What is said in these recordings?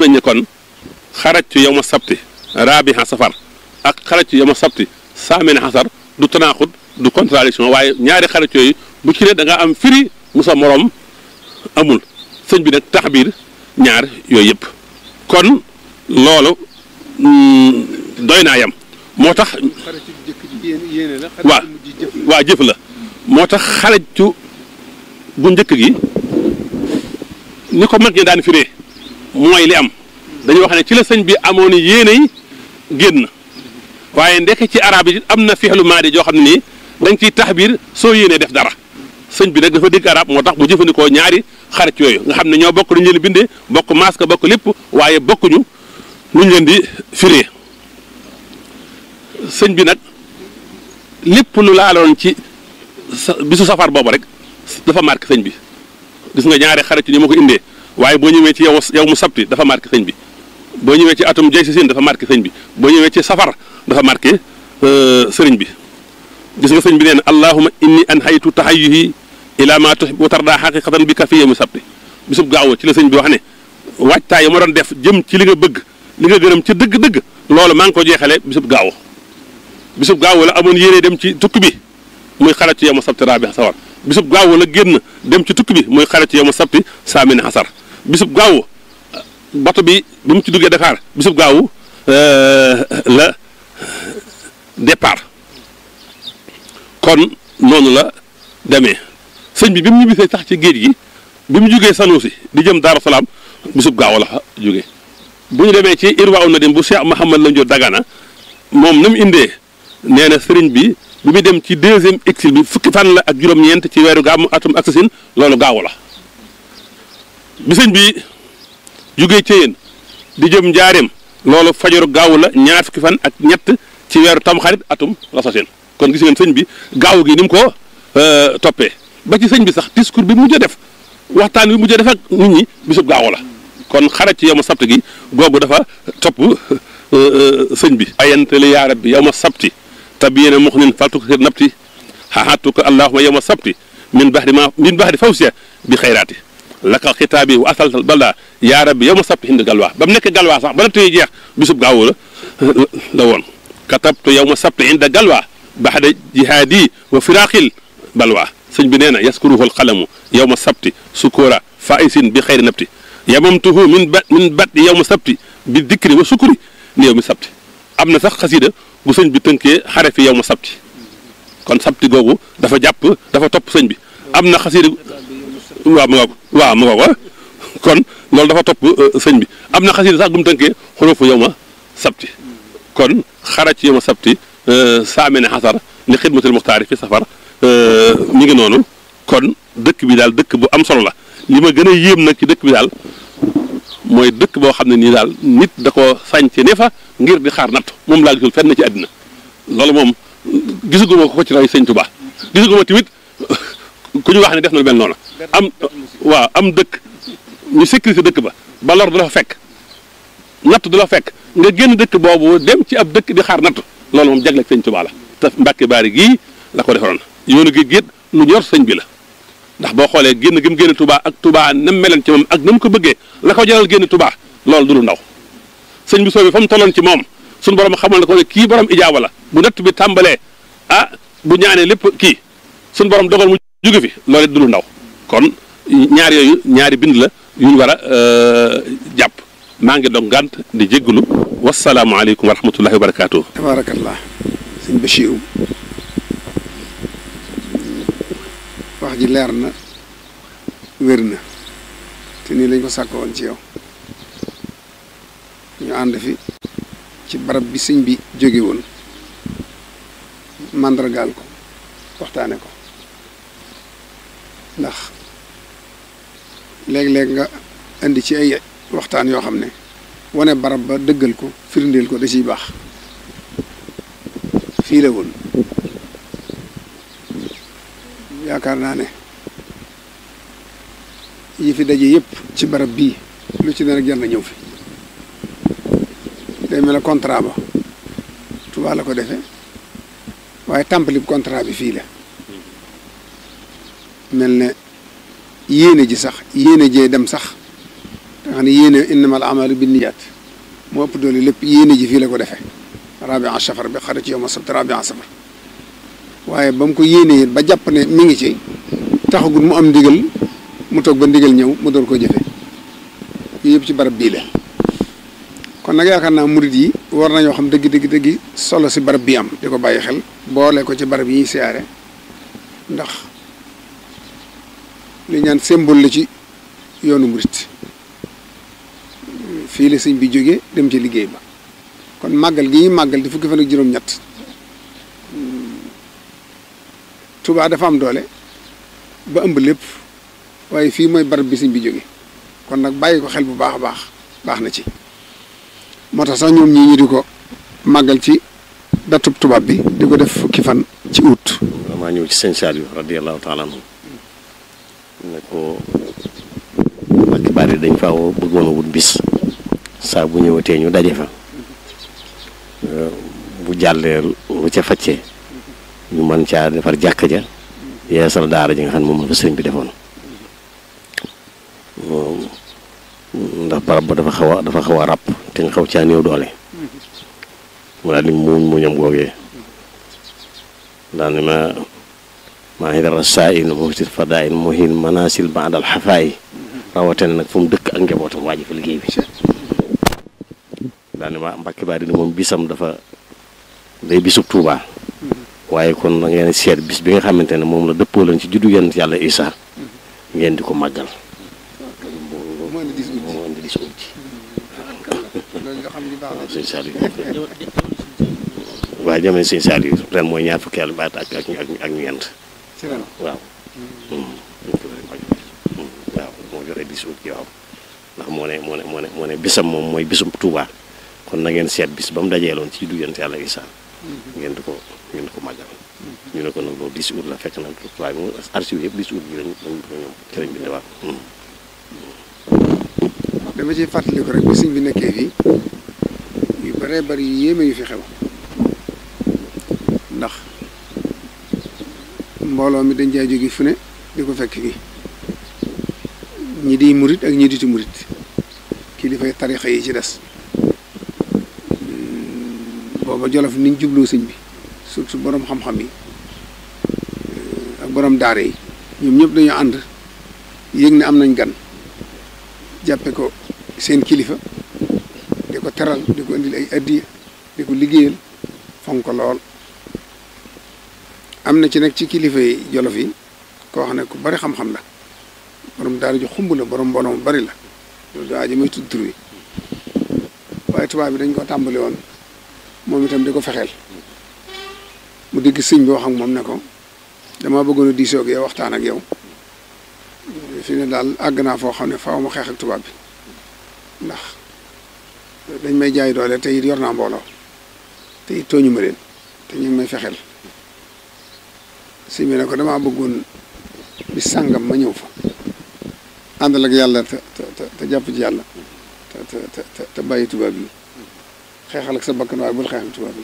nañ ne kon xarajtu yow ma sabti raabiha safar ak xarajtu yow ma sabti saamina xasar du tanaaxut du contradiction waaye ñaari xarit yooyu bu ci ne da nga am firi mu sa morom amul sëñ bi nag taxbiir ñaar yooyu yëpp kon loolu doy naa yam moo tax waa waa jëf la moo tax xarajtu bu njëkk gi ni ko mag ñi daan firee mooy li am dañuy wax ne ci la sëñ bi amoon yéene yi génn waaye ndekk ci arab yi am na fixlu maadi joo xam ne nii dañ ciy taxbiir soo yéenee def dara sëñ bi nag dafa dégg arab moo tax mu jëfandikoo ñaari xarit yooyu nga xam ne ñoo bokk lu ñu leen bindee bokk masque bokk lépp waaye bokkuñu lu ñu leen di firee sëñ bi nag lépp lu laaloon ci sa bisu safar boobu rek dafa marqué sëñ bi gis nga ñaari xarit yi ni ma ko indee waaye boo ñëwee ci yow yow mu sabti dafa marqué sëñ bi boo ñëwee ci atum jay si sin dafa marqué sëñ bi boo ñëwee ci safar dafa marqué sëriñ bi gis nga sëñ bi nee na allahuma inni an haytu tahayyuhi ila ma tuhib wa tarda xaqiqatan bi ka fi yawmi sabti bisub gaaw ci la sëñ bi wax ne waajtaay yi ma doon def jëm ci li nga bëgg li nga gërëm ci dëgg-dëgg loolu maa ngi ko jeexale bisub gaaw bisub gaaw la amoon yéene dem ci tukki bi muy xarat ci yawma sabti rabi sawar bisub gaaw la génn dem ci tukki bi muy xarat ci yawma sabti saamina xasar bisub gaaw bato bi bi mu ci duggee Dakar bisub gaaw la départ kon noonu la demee sëñ bi bi mu ñibbisee sax ci géej gi bi mu jugee Sanusi di jëm Daaru Salaam bisub gaaw la fa jógee bu ñu demee ci Irwa na dem bu Cheikh Mouhamad Lamine Diop Dagana moom na mu indee nee na sëriñ bi bi mu dem ci deuxième exil bi fukki fan la ak juróom-ñeent ci weeru gàmmu atum ak sasin loolu gaaw la bi sëñ bi jugee ci yéen di jëm njaareem loolu fajaru gaaw la ñaar fukki fan ak ñett ci weeru tamxarit atum rasasin kon gis ngeen sëñ bi gaaw gi ni mu ko toppee ba ci sëñ bi sax discours bi mujj a def waxtaan bi mujj a def ak nit ñi bisub gaaw la kon xarat ci yow ma sabti gi googu dafa topp sëñ bi ayantali yaa rabbi yow ma sabti tabiyena muxnin faltu ko napti xaxaatu ko allahuma yow ma sabti min baxdi ma min baxdi fawsiya bi xayraati laka xitaabi wa asaltal balda yaa rabbi yow ma sabti hind galwaa ba mu nekk galwaa sax ba na tey jeex bisub gaaw la la woon katabtu yow ma sabti inda galwaa baxda jihaadi wa firaqil balwaa sëñ bi nee na yaskuruhu alqalamu yow ma sabti sukura faisin bi xayri napti yamamtuhu min ba min bat yow ma sabti bi dikri wa sukuri ni yow mi sabti am na sax xasida bu sëñ bi tënkee xare fi yow ma sabti kon sabti googu dafa jàpp dafa topp sëñ bi am na xasida waaw mu ngoog waaw mu ngoog kon loolu dafa topp sëñ bi am na xasida sax bu mu tënkee xurufu yow ma sabti kon xara ci yow ma sabti saamene xasar li xidmatul muxtaari fi safar mi ngi noonu kon dëkk bi daal dëkk bu am solo la li ma gën a yéem nag ci dëkk bi daal mooy dëkk boo xam ne nii daal nit da ko sañce ne fa ngir di xaar natt moom laa gisul fenn ci àddina loolu moom gisuguma ko ci roy sëñ Tuubaa gisuguma tamit ku ñu wax ne def na lu mel noonu am waaw am dëkk ñu sécurité dëkk ba ba lor du la fa fekk natt du la fekk nga génn dëkk boobu dem ci ab dëkk di xaar natt loolu moom jagleeg sëñ Tuubaa la te Mbàkke Baari gii la ko defaroon yoonu géej géej lu ñor sëñ bi la ndax boo xoolee génn gi mu génn Touba ak Touba na mu meloon ci moom ak na mu ko bëggee la ko jaral génn Touba loolu du lu ndaw sëñ bi soobi fa mu tolloon ci moom suñu borom xamal na ko ne kii borom ijaaba la bu natt bi tàmbalee ah bu ñaanee lépp kii suñu borom dogal mu jóge fi loolu it du lu ndaw kon ñaar yooyu ñaari bind la yu ñu war a jàpp maa ngi dog ngànt di jéggulu wasalaamualeykum wa rahmatullahi wa barakaatu. tabaarakallah sëñ Bachirou wax ji leer na wér na te nii lañ ko sàkk woon ci yow ñu ànd fi ci barab bi sëñ bi jóge woon màndargaal ko waxtaane ko ndax léeg-léeg nga indi ci ay waxtaan yoo xam ne wane barab ba dëggal ko firndeel ko da ciy baax fii la woon yaakaar naa ne yi fi daje yëpp ci barab bii lu ci ne rek jar na ñëw fi day mel ne contrat ba Tuubaa la ko defee waaye tàmpali contrat bi fii la mel ne yéene ji sax yéene jee dem sax nga xam xam ne yéene innamal amalu binniyaat moo ëpp doole lépp yéene ji fii la ko defee rabia safar bi xarit yow ma sabt rabia safar waaye ba mu ko yéenee ba jàpp ne mi ngi ci taxagul mu am ndigal mu toog ba ndigal ñëw mu door koo jëfe yooyu yëpp ci barab bii la kon nag yaakaar naa murit yi war nañoo xam dëgg dëgg dëgg solo si barab bii am di ko bàyyi xel boole ko ci barab yi ñuy siyaare ndax li ñaan symbole la ci yoonu murit fii la sëñ bi jógee dem ci liggéey ba kon màggal gi ñuy màggal di fukki fan ak juróom-ñett Tuubaa dafa am doole ba ëmb lépp waaye fii mooy barab bi sëñ bi jóge kon nag bàyyi ko xel bu baax a baax baax na ci moo tax sax ñoom ñii ñu di ko màggal ci datub tubaab bi di ko def fukki fan ci août. maa ñëw ci sëñ Saliou radiyallahu taala anhu ne ko Mbàkke Bari dañ faa woo bëggoon a wut bis saa bu ñëwatee ñu daje fa bu jàllee lu ca faccee ñu mën caa defar jàkk ja yeesal daara ji nga xam ne moom la fa sëriñ bi defoon ndax barab ba dafa xaw a dafa xaw a ràpp te nga xaw caa néew doole mu daal di muuñ muñam googee daal ni ma maa ngi dara saa in muftit fadaa in muhin manasil baadal xafaay rawatina nag fu mu dëkk ak njabootam waaji fa liggéey bi daal ni ma Mbàkke Bari ni moom bisam dafa day bisub Tuubaa waaye kon da ngeen seet bis bi nga xamante ne moom la dëppoo leen ci juddu yonent yàlla Isaa ngeen di ko màggal moo indi dis moo indi di si ut loolu nga xam ni baax na sëñ Saliou waaye jamono sëñ Saliou ren mooy ñaar fukki yàlla baat ak ak ak ñeent ci ren waaw waaw moo joxe di si ut ci waaw ndax moo ne moo ne moo ne moo ne bisam moom mooy bisum Tuubaa kon na ngeen seet bis ba mu dajeeloon ci juddu yonent yàlla Isaa ngeen di ko ngeen di ko màggal ñu ne ko nag loolu 10 août la fekk na waaye moom archive yëpp 10 août bi lañ ñoom ci lañ bindee waaw dama ciy fàttali ko rek bi sëñ bi nekkee fii yu bëree bëri yu yéeme yu fi xew ndax mbooloo mi dañ jaay jóge fu ne di ko fekk fii ñi di murit ak ñi diti murit kilifay tarixa yi ci des booba jolof niñ jubloo sëñ bi surtout borom xam-xam yi ak borom daara yi ñoom ñëpp dañoo ànd yëg ne am nañ gan jàppe ko seen kilifa di ko teral di ko indil ay addiya di ko liggéeyal fonk ko lool am na ci nag ci kilifa yi jolof yi koo xam ne ku bari xam-xam la borom daara ju xumb la borom mbooloo mu bari la loolu daa ji may tudd tur wi waaye tubaab bi dañ ko tàmbali woon moom itam di ko fexeel mu digg sëñ bi wax ak moom ne ko dama bëggoon a diisoo ak yow waxtaan ak yow fi ne daal àgg naa foo xam ne faaw ma xeex ak tubaab bi ndax dañ may jaay doole te it yor naa mbooloo te it tooñu ma leen te ñu ngi may fexeel sëñ bi ne ko damaa bëggoon bis sàngam ma ñëw fa àndal ak yàlla te te te jàpp ci yàlla te te te te bàyyi tubaab yi xeexal ak sa bakkan waaye bul xeex ak tubaab yi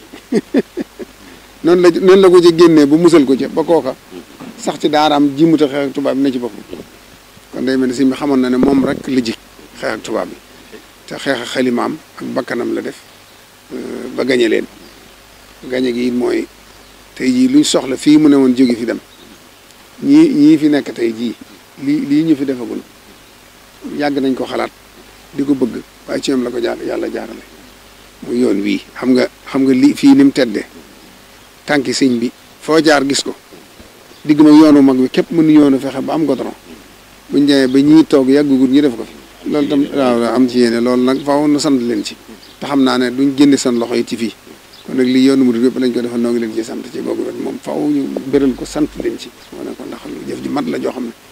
noonu la noonu la ko ci génnee ba musal ko ci ba kooka sax ci daaraam jimuta xeex ak tubaab bi na ci boppam kon day mel ni si mi xamoon na ne moom rek la ji xeex ak tubaab bi te xeex ak xalimaam ak bakkanam la def ba gañe leen gañe gi it mooy tey jii luñ soxla fii mu ne woon jóge fi dem ñii ñii fi nekk tey jii lii lii ñu fi defagul yàgg nañ ko xalaat di ko bëgg waaye ci ñoom la ko jaar yàlla jaarale mu yoon wii xam nga xam nga lii fii ni mu teddee tànki sëñ bi foo jaar gis ko digg ma yoonu mag bi képp mënu yoonu fexe ba am goudron buñ demee ba ñii toog yàggugut ñu def ko fi loolu tam waaw am ci yéene loolu nag faaw na sant leen ci te xam naa ne duñ génne seen loxo yi ci fii kon nag lii yoonu murid yëpp lañ ko defal noo ngi leen ci sant ci googu wet moom faaw ñu béral ko sant leen ci wane ko ndax jëf ji mat la joo xam ne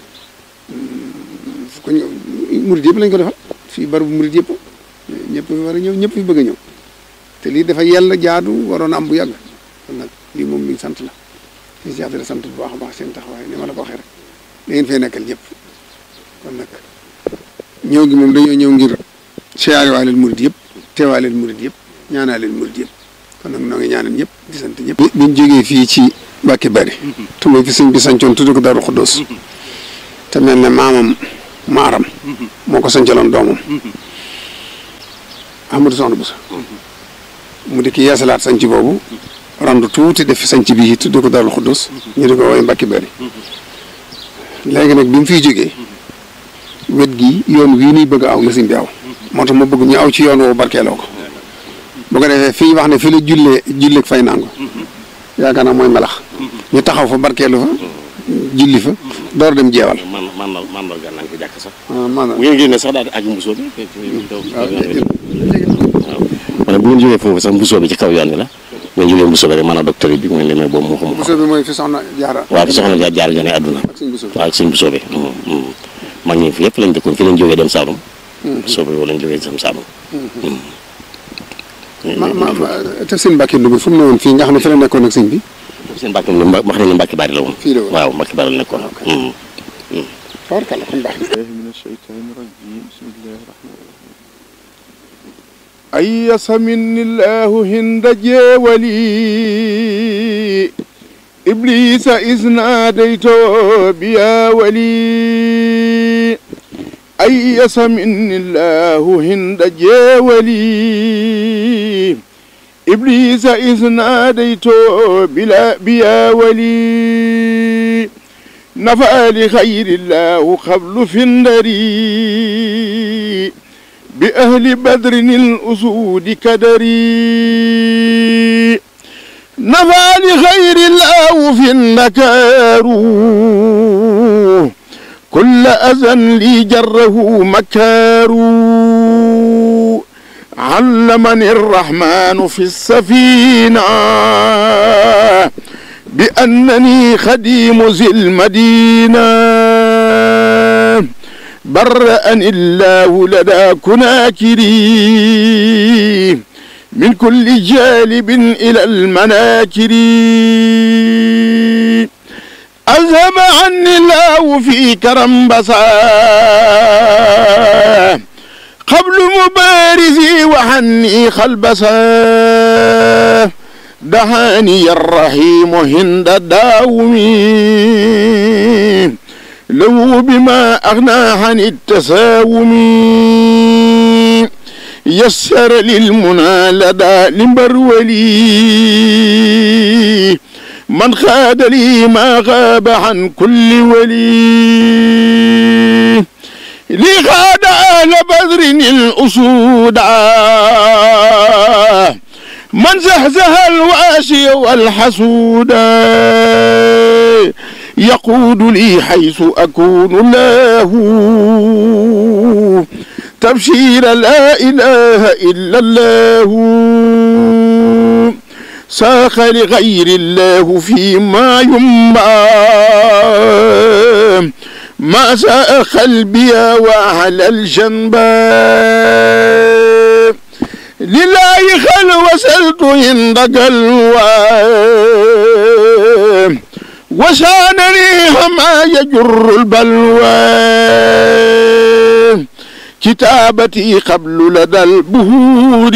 fu ko murid yëpp lañ ko defal fii barabu murid yëpp ñëpp fi war a ñëw ñëpp fi bëgg a ñëw te lii dafa yàlla jaadu waroon a am bu yàgg kon nag lii moom luñ sant la ñu si affaire sant bu baax a baax seen taxawaay ni ma la ko waxee rek da ngeen fay nekkal ñëpp kon nag ñëw gi moom dañoo ñëw ngir siyaare waa leen murid yëpp teewaa leen murid yëpp ñaanaa leen murid yëpp kon nag noo ngi ñaanal ñëpp di sant ñëpp. biñ jógee fii ci Mbàkke Bari. te mooy fi sëñ bi sancoon tudd ko Daaru Xuddoos te mel ne maamam maaram moo ko sancaloon doomam Ahmadou Soxna Bousso mu di ki yeesalaat sanc boobu randu tuuti def sanc bi tudd ko Darou Xuddus ñu di ko woowee Mbacke Bari léegi nag bi mu fiy jógee wet gi yoon wii nuy bëgg a aw la sëñ bi aw moo tax ma bëgg ñu aw ci yoon woowu barkeeloo ko bu ko defee fii wax ne fi la jullee julleeg fay nangu yaakaar naa mooy melax ñu taxaw fa barkeelu fa julli fa door dem jeewal man man man man gan nañ ko jàkk sax maanaam bu ngeen génnee sax daal di aju mbusoo bi waaw waaw ma ne bu ngeen jógee foofu sax mbusoo bi ci kaw yoon wi la bu ngeen jógee mbusoo bi rek maanaam docteur bi mooy lemee boobu moo xam Bousso bi mooy fi soxna jaara waaw fi soxna jaar jaar jone àdduna ak suñ Bousso bi waaw sëñ mbusoo bi mag ñi fi yëpp lañ dëkkoon fi lañ jógee dem Saalum mbusoo bi lañ jógee dem Saalum ma ma ma te sëñ Mbacke Ndoumbé fu mu ne woon fii nga xam ne fi la nekkoon ak sëñ bi seen mbàkk mi wax nañ ne mbàkki bari la woon fii la woon waaw mbàkki bari la nekkoon tabarkalla kon baax na الله من الشيطان الرجيم بسم الله الرحمن الرحيم أيس مني الله هند جولي إبليس إذ ناديته بيا ولي أيس مني الله هند جولي إبليس إذ ناديته بلا بيا ولي نفع لخير الله قبل فندري بأهل بدر الأسود كدري نفع لخير الله في النكار كل أذى لي جره مكار علمني الرحمن في السفينة بأنني خديم ذي المدينة برأني الله لدى كناكري من كل جالب إلى المناكر أذهب عني الله في كرم بصا قبل مبارزي وحني خلبسا دعاني الرحيم هند داومي لو بما أغنى عن التساوم يسر للمنى لدى لمبرولي من خاد لي ما غاب عن كل ولي لي خاد أهل بدر الأسود من زهزه الواشي والحسود يقود لي حيث أكون له تبشير لا إله إلا الله ساخ لغير الله فيما ينبع ما ساء قلبي وعلى الجنب لله خل وسلت عند قلوى وشانني ما يجر البلوى كتابتي قبل لدى البهور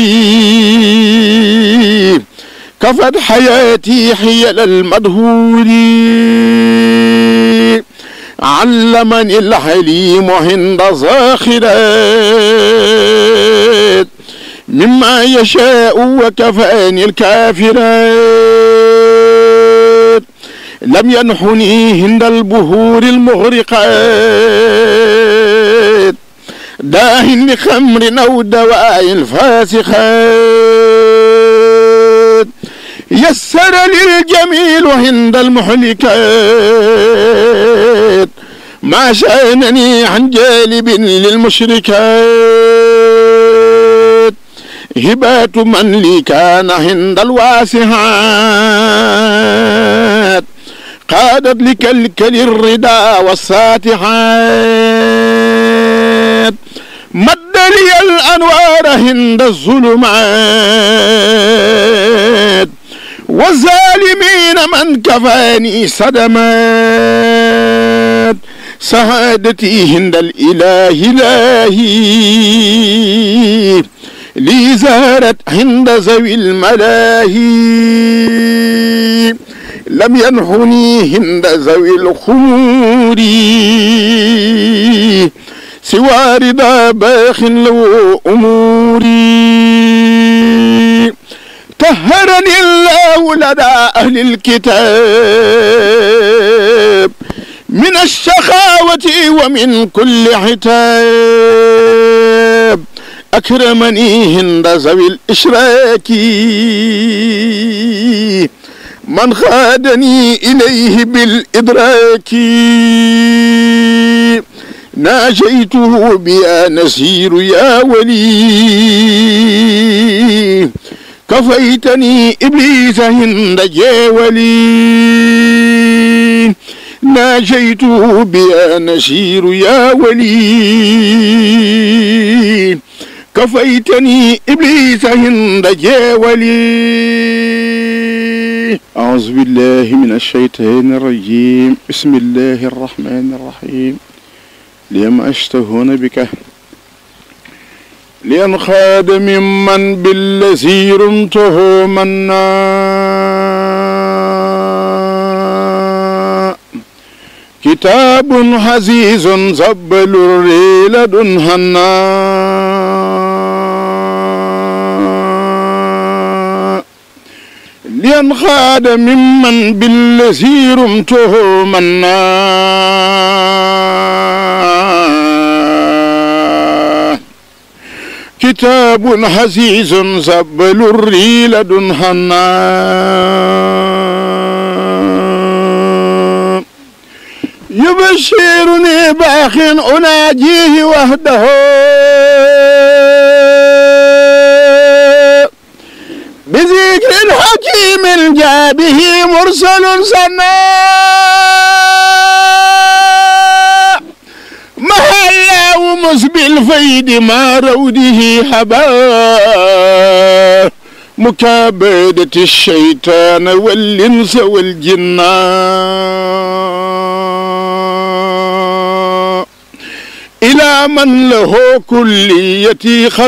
كفت حياتي حيل المدهور علمني الحليم عند زاخرات مما يشاء وكفاني الكافرات لم ينحني هند البهور المغرقات داه لخمر أو دواء الفاسخات يسر للجميل عند المحلكات ما شأنني عن جالب للمشركات هبات من لي كان عند الواسعات قادت لكلكل الردى والساتحات مد لي الأنوار عند الظلمات والظالمين من كفاني صدمات سعادتي عند الإله إلهي لي زارت عند ذوي الملاهي لم ينحني هند ذوي الخمور سوى رضا باخ له أموري طهرني الله لدى أهل الكتاب من الشخاوة ومن كل عتاب أكرمني هند ذوي الإشراك من خادني إليه بالإدراك ناجيته بيا نسير يا ولي كفيتني إبليس هند جاولي ناجيته بيا نسير يا ولي كفيتني إبليس هند جاولي أعوذ بالله من الشيطان الرجيم بسم الله الرحمن الرحيم ليما أشتهون بك لينخاد ممن بالذي رمته منا كتاب عزيز زبل الريل دنهنا لينخاد ممن بالذي رمته منا كتاب حزيز زبل الريل دنهنا يبشرني باخ أناجيه وحده بذكر حكيم جاء به مرسل سنا محلا مسبي الفيد ما روده حبا مكابدة الشيطان والإنس والجنان إلى من له كليتي قد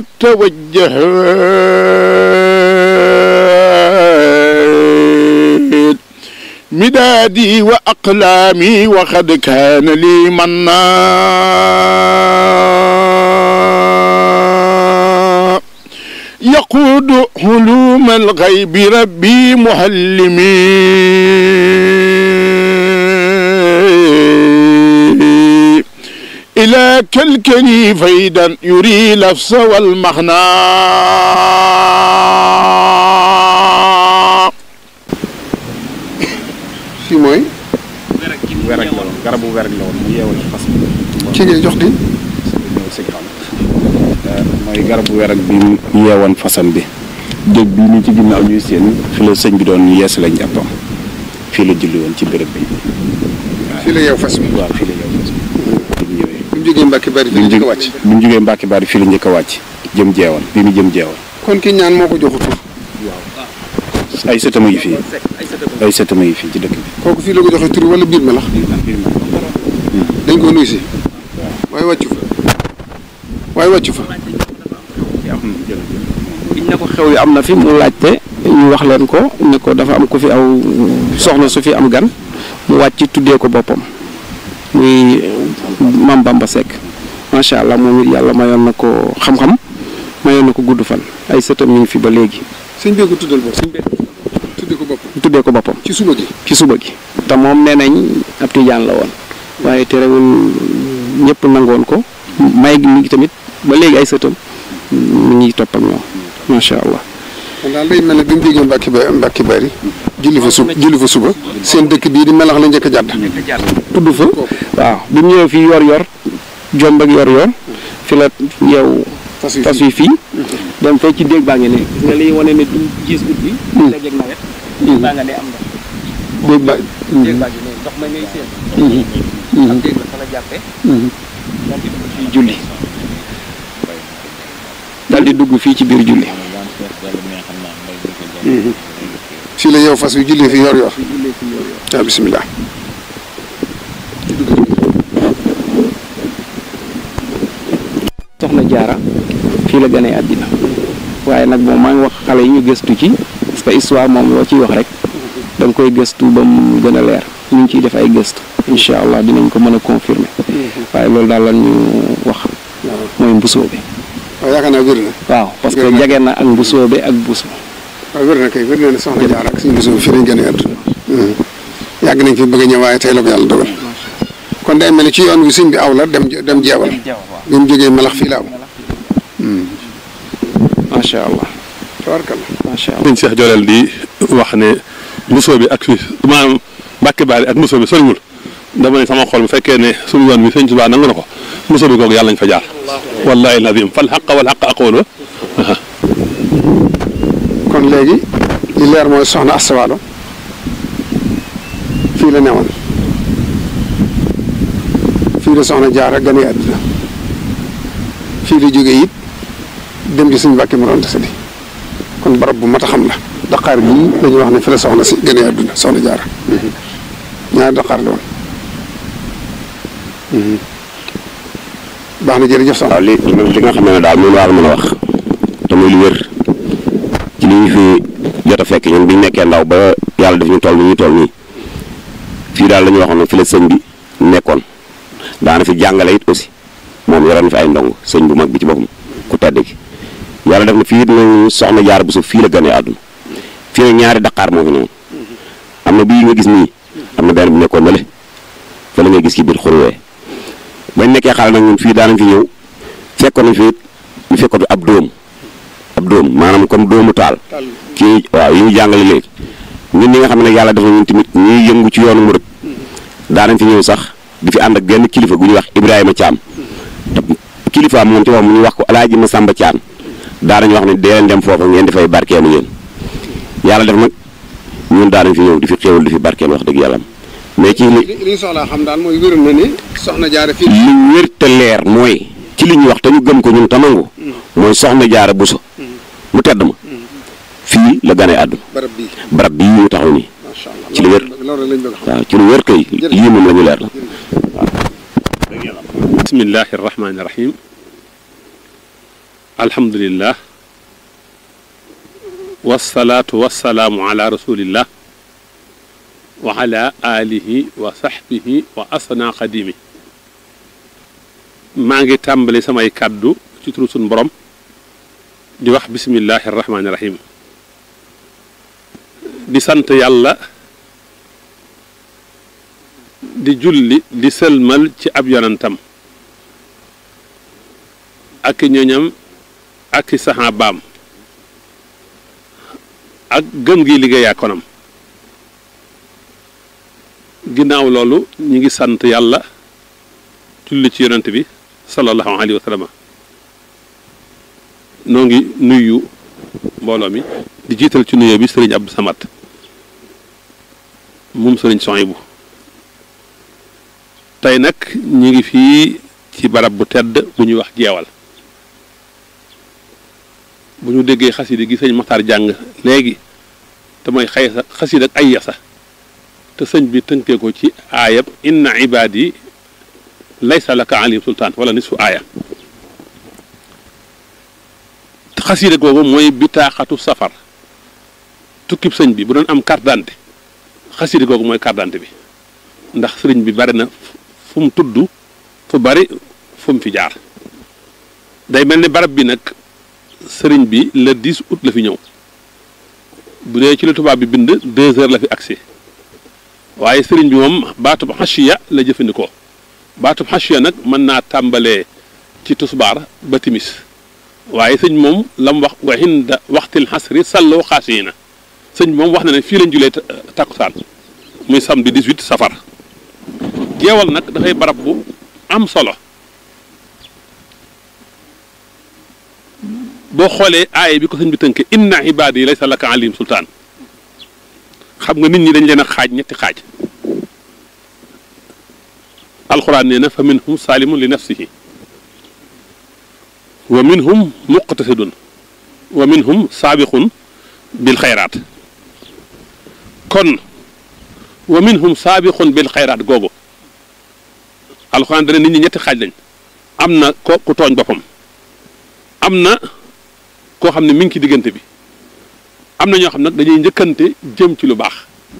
توجهت مدادي وأقلامي وقد كان لي منا يقود علوم الغيب ربي معلمي إلى كالكني فيدا يري لفظ والمعنى fii mooy werek la woon garabu werek la woon mu yeewal ci fas bi ki ngay jox di ñëw sëñ xam mooy garabu werek bi mu yeewoon fasam bi dég bi ni ci ginnaaw ñuy seen fi la sëñ bi doon yees la njàppam fii la julli woon ci béréb bi fii la yeew fas bi waaw fii la yeew fas bi bi mu ñëwee bi mu jógee Mbàkke bari fii la njëkk a wàcc bi mu jógee Mbàkke Bari fii la njëkk a wàcc jëm jeewal bi mu jëm jeewal kon ki ñaan moo ko joxu tur ay sëtama yi fii ay sëtama yi fii ci dëkk bi kooku fii la ko joxe tur wala biir melax dañ ko nuyu si waaye wàccu fa waaye wàccu fa biñ ne ko xew yi am na fi mu laajte ñu wax leen ko ne ko dafa am ku fi aw soxna su fi am gan mu wàcc tuddee ko boppam muy Mam Bamba Seck macha allah moom it yàlla mayoon na ko xam-xam mayoon na ko gudd fan ay sëtam ñu ngi fi ba léegi sëñ bee ko tuddal bopp tudde ko boppam tuddee ko boppam ci suba gi ci suba gi te moom nee nañ ab tijaan la woon waaye terewul ñëpp nangoon ko may gi mi ngi tamit ba léegi ay sëtam mi ngi topp ak ñoom macha allah kon daal day mel ne bi mu jógee Mbàkke ba Mbàkke bari julli fa sub julli fa suba seen dëkk bii di melax la njëkk a jàdd tudd fa waaw bi mu ñëwee fii yor yor jomb ak yor yor fi la yow fas yi fas yi fii dem fee ci déeg baa ngi ne gis nga liy wane ne du gis ut bi léeg-léeg nawet déeg baa nga ne am ndox déeg ba déeg baa ngi ne ndox ma ngay seen am déeg la fa la jàppe daal di dugg fii julli daal di dugg fii ci biir julli fii la yeew fas wi julli fi yor yor waaw bisimilah soxna jaara fii la gënee àddina waaye nag moom maa ngi wax xale yi ñu gëstu ci parce que histoire moom loo ciy wax rek da nga koy gëstu ba mu gën a leer ñu ngi ciy def ay gëstu incha allah dinañ ko mën a confirmer waaye loolu daal la ñu wax mooy mbusoo bi waaw yaakaar naa wér na waaw parce que Wér na. jege na ak mbusoo bi ak buso waaw wér na kay wér na ne soxna jaar ak suñu bisoo fii lañ gën a àdduna yàgg nañ fi bëgg a ñëw waaye tey la ko yàlla dogal kon day mel ni ci yoon wi sëñ bi aw la dem dem jeewal bi mu jógee melax fii la aw macha allah tabarkalla macha allah sëñ Cheikh Jolel di wax ne mbusoo bi ak fii maanaam Mbàkke Baari ak mbusoo bi soriwul dama ne sama xol bu fekkee ne suñu yoon wi sëñ Tuubaa nangu na ko mbusoo bi kooku yàlla nañ fa jaar wallahi lazim fal xaq wal xaq aqoolu kon léegi li leer mooy soxna astawaalo fii la newoon fii la soxna jaara gane àdduna fii la jógee it dem di suñu Mbàkke mu doon tasadi kon barab bu mat a xam la daqaar gii dañuy wax ne fi la soxna si gane àdduna soxna jaara ñaari daqaar la woon baax na jërëjëf soxna waaw li li nga xam ne daal moom laa mën a wax te muy lu wér ci li ñu fi jot a fekk ñun bi ñu nekkee ndaw ba yàlla def ñu toll nii ñu toll nii fii daal la ñu waxoon ne fi la sëñ bi nekkoon daana fi jàngale it aussi moom yoroon na fi ay ndong sëñ bu mag bi ci boppam ku tedd gi yàlla def na fii it nañu soxna jaar bu suuf fii la gënee àdduna fii nag ñaari daqaar moo fi newoon am na bii nga gis nii am na benn bu nekkoon nële fa la ngay gis ci biir xurwee bañ nekkee xale nag ñun fii daanañ fi ñëw fekkoon nañ fi it ñu fekkoon fi ab dóom ab dóom maanaam comme dóomu taal kii waaw yi ñu jàngale léegi ñun ñi nga xam ne nag yàlla def na ñun tamit ñuy yëngu ci yoonu murit daanañ fi ñëw sax di fi ànd ak genn kilifa gu ñuy wax Ibrahima Thiam te kilifaam moom ci wax mu ñu wax ko Alaaji Masamba Thiam daanañ wax ne dee leen dem foofu ngeen dafay barkeelu yéen yàlla def nag ñun daanañ fi ñëw di fi xéewal di fi barkeelu wax dëgg yàlla mais ci li li ñu soxlaa xam daal mooy wér na ni soxna jaara fii li wér te leer mooy ci li ñu wax te ñu gëm ko ñun tamangu mooy soxna jaara buso mu tedd ma fii la gane àdduna barab bii barab bii ñu taxaw nii macha allah ci lu wér loolu lañ bëgg a xam waaw ci lu wér kay lii moom la ñu leer la bismillahi irrahmani irrahim alhamdulillah wasalaatu wasalaamu ala rasulillah wa ala alihi wa sahbihi wa asna xadimi maa ngi tàmbali samay kàddu ci turu sun borom di wax bismillahi irrahmani irrahim di sant yàlla di julli di sëlmal ci ab yonantam ak i ñoñam ak i saxaabaam ak gëm gi liggéeyaa konam ginnaaw loolu ñi ngi sant yàlla julli ci yonent bi sallallahu alayhi wa sallam noo ngi nuyu mbooloo mi di jiital ci nuyoo bi sëriñ Abdou Samad moom sëriñ Sohaybu tey nag ñi ngi fii ci barab bu tedd bu ñuy wax jeewal bu ñu déggee xasida gi sëñ Maxtaar jàng léegi te mooy xay sa xasida ak ay yasa te sëñ bi tënkee ko ci aayab inna ibaadi laysa laka alim sultaan wala nisfu aaya xasida googu mooy bitaaxatu safar tukkib sëñ bi bu doon am carte d'identité xasida googu mooy carte d'identité bi ndax sëriñ bi bari na fu mu tudd fu bari fu mu fi jaar day mel ni barab bi nag sëriñ bi le 10 août la fi ñëw bu dee ci la tubaab bi bind deux heures la fi agsi waaye sëriñ bi moom baatub xasiya la jëfandikoo baatub xasiya nag mën naa tàmbalee ci tusbaar ba timis waaye sëñ moom la mu wax wa hinda waxtil xasri salloo xaasiyina sëñ bi moom wax na ne fii lañ julee takkusaan muy samedi 18 safar jeewal nag dafay barab bu am solo boo xoolee aaye bi ko sëñ bi tënke inna ibaadi laysa laka alim sultaan xam nga nit ñi dañ leen a xaaj ñetti xaaj alxuraan nee na fa minhum saalimun li nafsihi wa minhum muqtasidun wa minhum saabiqun bil xayraat kon wa minhum saabiqun bil xayraat googu alxuraan dana nit ñi ñetti xaaj lañ am na ko ku tooñ boppam am na koo xam ne mi ngi ci diggante bi am na ñoo xam nag dañuy njëkkante jëm ci lu baax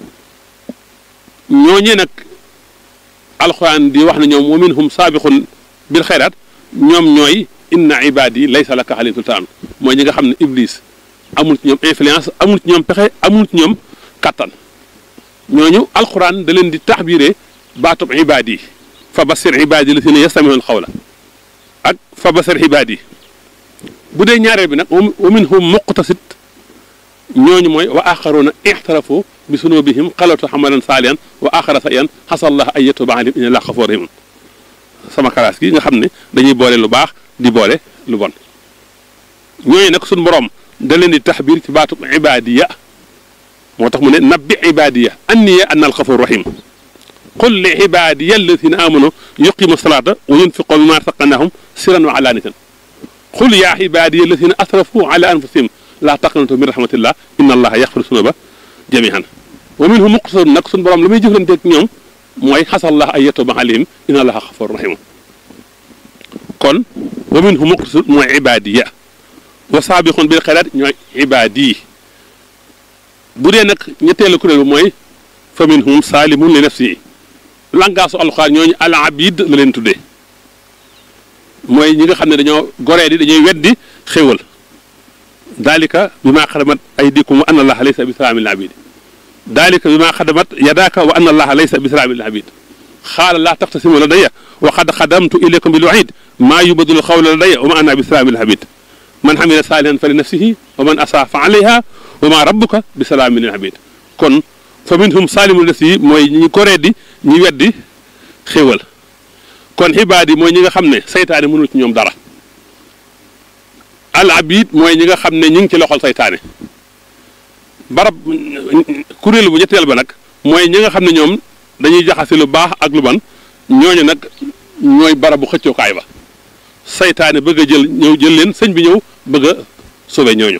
ñooñee nag alxuraan di wax ne ñoom wa minhum saabiqun bil xayraat ñoom ñooy inna ibadi laysa laka alayhim sultaan mooy ñi nga xam ne iblis amul ci ñoom influence amul ci ñoom pexe amul ci ñoom kattan ñooñu alquran da leen di taxbiree baatub ibadi fa basir ibadi la si ne yastamihoon xawla ak fa basir ibadi bu dee ñaareel bi nag wa minhum muqtasid ñooñu mooy wa axaruuna ixtarafu bi sunubihim xalatu xamalan saaliyan wa axara sa yan xasallah ay yatuba alim inna laa xafoor rahim sama kalaas gi nga xam ne dañuy boole lu baax di boole lu bon ñooñu nag suñ borom da leen di taxbir ci baatub ibadiya moo tax mu ne nabbi ibadiya anniya anna alxafur rahim qul li ibadiya alladina amanu yuqimu salata wa yunfiqu mimma razaqnahum siran wa alaaniyatan qul yaa ibadiya alladina asrafu ala anfusihim laa taqnatu min rahmatillah inna allaha yaxfiru sunuba jamihan wa minhum muqtasidun nag suñ borom la muy jëflanteeg ñoom mooy xasallah ay yatuba alayhim inna allaha xafur rahim kon wa minhum muqtasidun mooy ibadiya wa saabiqun bil xayraat ñooy ibaadi bu dee nag ñetteelu kuréel bi mooy fa minhum saalimun li nafsihi langaasu alxuraan ñooñu al abid la leen tuddee mooy ñi nga xam ne dañoo goree di dañuy weddi xéwal daalika bi maa xadamat aydikum wa anna allaha laysa bi salaamin lil abid daalika bi maa xadamat yadaaka wa anna allaha laysa bi salaamin lil abid xaala laa taxtasimu ladayya wa qad xadamtu ilaykum bil waid maa yubadulu xawla ladayya wa ma ana bi salaamin lil abid man xamila saalihan fa li nafsihi wa man asaa fa alayha wa ma rabbuka bi salaamin lil abid kon fa minhum saalimu li nafsihi mooy ñi goree di ñi weddi xéwal kon xibaad yi mooy ñi nga xam ne saytaane mënul ci ñoom dara al abid mooy ñi nga xam ne ñi ngi ci loxol saytaane barab kuréel bu ñetteel ba nag mooy ñi nga xam ne ñoom dañuy jaxase lu baax ak lu ban ñooñu nag ñooy barabu xëccookaay ba saytaane bëgg a jël ñëw jël leen sëñ bi ñëw bëgg a sauver ñooñu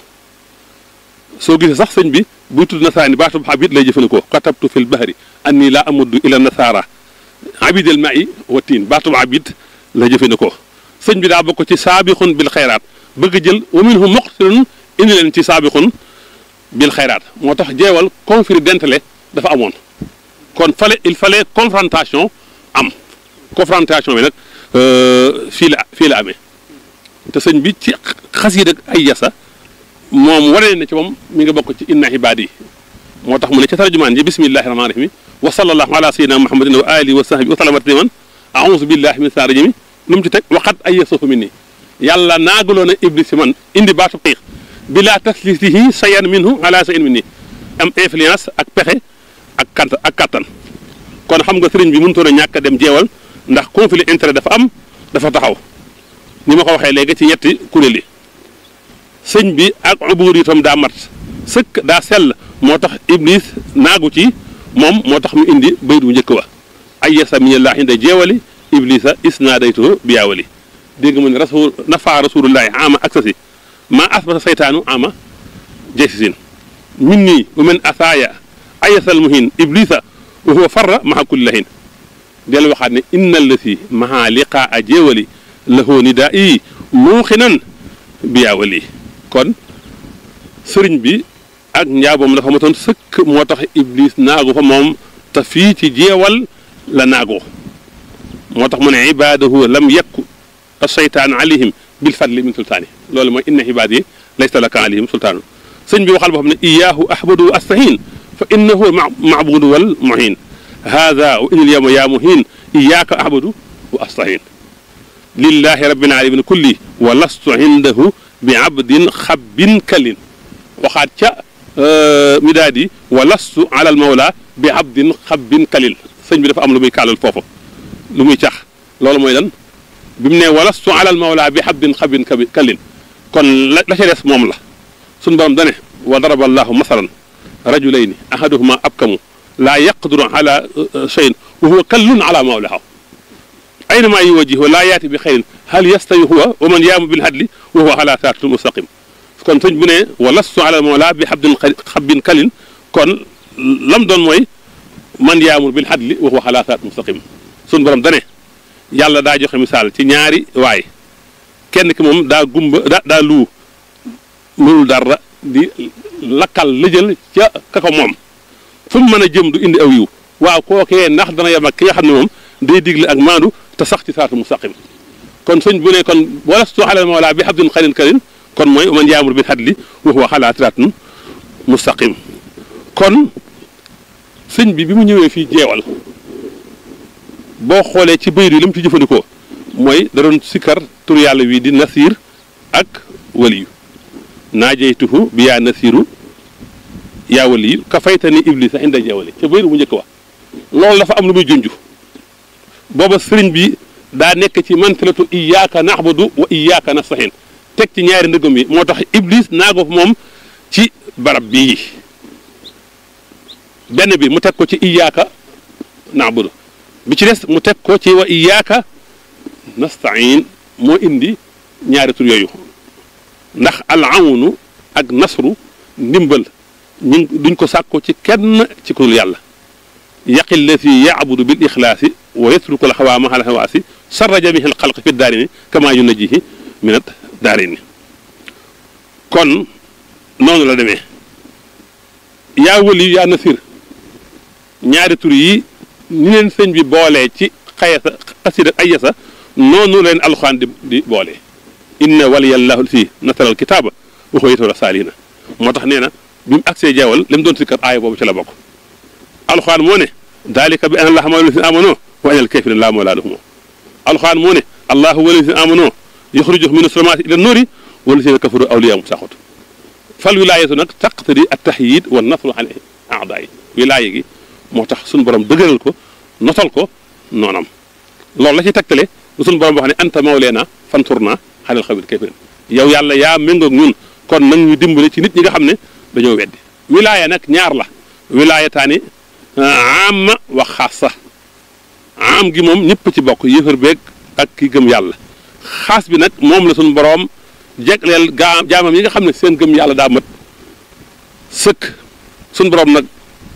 soo gisee sax sëñ bi buy tudd nasaani baatub abid lay jëfandikoo katabtu fil bahri anni laa amuddu ila nasaara abidel ma'i wa tiin baatub abid la jëfandikoo sëñ bi daa bokk ci saabixun bil xayraat bëgg jël wa minhum muqtilun indi leen ci saabixun bil xayraat moo tax jeewal conflit d'intérêt dafa amoon kon fallait il fallait confrontation am confrontation bi nag fii la fii la amee te sëñ bi ci xasiida ay yasa moom wane na ci moom mi nga bokk ci inna ibaadi yi moo tax mu ne ca tarjumaan ji bismillahi rahmaani rahim wa sallallahu ala sayyidina muhammadin wa alihi wa sahbihi wa sallama tasliman a'uuzu billahi min saari jimi lu mu ci teg waxat ay yasufu min nii yàlla naagaloo na iblis si man indi baatu xiix bila taslisihi sayan minhu ala sayin min nii am influence ak pexe ak kant ak kattan kon xam nga sëriñ bi mënutoon a ñàkk a dem jeewal ndax conflit intérêt dafa am dafa taxaw ni ma ko waxee léegi ci ñetti kuréel yi sëñ bi ak ubuur itam daa mat sëkk daa sell moo tax iblis naagu ci moom moo tax mu indi bayt bu njëkk wa ay yasa minallaahi inda jeewali iblisa isnaadaytuhu biyaawali dégg mu ne rasul nafa rasulullahi ama aksasi maa asbata saytaanu ama jaysisin min nii wa men asaaya ayasal muhin iblisa wa huwa farra maha kulli lahin del waxaat ne inna allati maha liqaa jeewali lahu nidaa i muuxinan biyaawali kon sëriñ bi ak njaaboom dafa matoon sëkk moo tax iblis naagu fa moom te fii ci jeewal la naagoo moo tax mu ne ibaadahu lam yakku aseytaan alayhim bil fadli min sultaani loolu mooy inna ibaad yi laysa laka alayhim sultaanu sëñ bi waxal boo xam ne iyaahu ahbadu astahin fa innahu maabudu wal muhin hada wa inal yawma yaa muhin iyaaka ahbadu wa astahin lillahi rabbil alamin kulli wa lastu indahu bi abdin xabbin kalin waxaat ca midaadi wa lastu ala al mawla bi abdin xabbin kalil sëñ bi dafa am lu muy kaalal foofu lu muy cax loolu mooy lan bi mu ne wa lastu ala al mawla bi abdin xabbin kalin kon la la ca des moom la suñu borom dane wa daraba allahu masalan rajulayni ahaduhuma abkamu laa yaqduru ala cheyin wa huwa kallun ala mawlaha aynama yuwajjihu laa yaati bi xayrin hal yastawi huwa wa man yaamu bil hadli wa huwa ala siraatin mustaqim kon sëñ bu ne wa lastu ala mawla bi xabdin xabbin kalin kon lam doon mooy man yaamur bil hadli wa huwa ala siraatin mustaqim suñ borom dane yàlla daa joxe misaal ci ñaari waay kenn ki moom daa gumba daa daa luu mënul dara di lakkal lëjël ca ka ko moom fu mu mën a jëm du indi aw yiw waaw kookee ndax dana yem ak ki nga xam ne moom day digle ak maandu te sax ci saatu mustaqim kon sëñ bu ne kon walastu alal mawla bi habdin xarin karin kon mooy man yaamur bil hadli wa huwa ala siraatin mustaqim kon sëñ bi bi mu ñëwee fii jeewal boo xoolee ci bayit yi li mu ci jëfandikoo mooy da doon sikkar tur yàlla wi di nasir ak waliyu naajeytuhu bi yaa nasiru yaa waliyu ka faytani iblisa inda jeewali ca bayit bu njëkk wax loolu dafa am lu muy junj booba sëriñ bi daa nekk ci mantilatu iyaaka naxbudu wa iyaaka nastahin teg ci ñaari ndëggam yi moo tax iblis naago moom ci barab bii benn bi mu teg ko ci iyaaka naxbudu bi ci des mu teg ko ci wa iyaaka nastain moo indi ñaari tur yooyu ndax al awnu ak nasru ndimbal ñu duñ ko sàkko ci kenn ci ku dul yàlla yaqi llati yaabudu bil ixlaasi wa yatruku alxawaa mahal hawaasi sarra jamihi alxalq fi daarini kama yunajihi minat daarini kon noonu la demee yaa wali yaa nasir ñaari tur yi ni leen sëñ bi boolee ci xayasa xasida ayasa noonu leen alxuraan di di boolee inna waliyallahu si nasara alkitaaba wa huwa yatawalla saalina moo tax nee na bi mu agsee jeewal li mu doon sikkar aaya boobu ci la bokk alxuraan moo ne dalika bi anna allaha mawla lazina amano wa anna alkafirina laa mawla lahum alxuraan moo ne allahu wala lazina amano yuxrijuhum mina sulumaati ila nuuri wa lazina kafaru awliyaahum taaxut fal wilaayatu nag taqtadi at tahyid wa nasru ala aadaa yi wilaaya gi moo tax suñu borom dëgëral ko notal ko noonam loolu la ci tegtale lu suñu borom wax ne anta mawleena fanturna xalal xawil kafirin yow yàlla yaa méngoog ñun kon nag ñu dimbale ci nit ñi nga xam ne dañoo weddi wilaaya nag ñaar la wilaayataani am wa xaasa am gi moom ñëpp ci bokk yëfër beeg ak ki gëm yàlla xaas bi nag moom la suñu boroom jegleel gaa jaamam yi nga xam ne seen gëm yàlla daa mat sëkk suñu boroom nag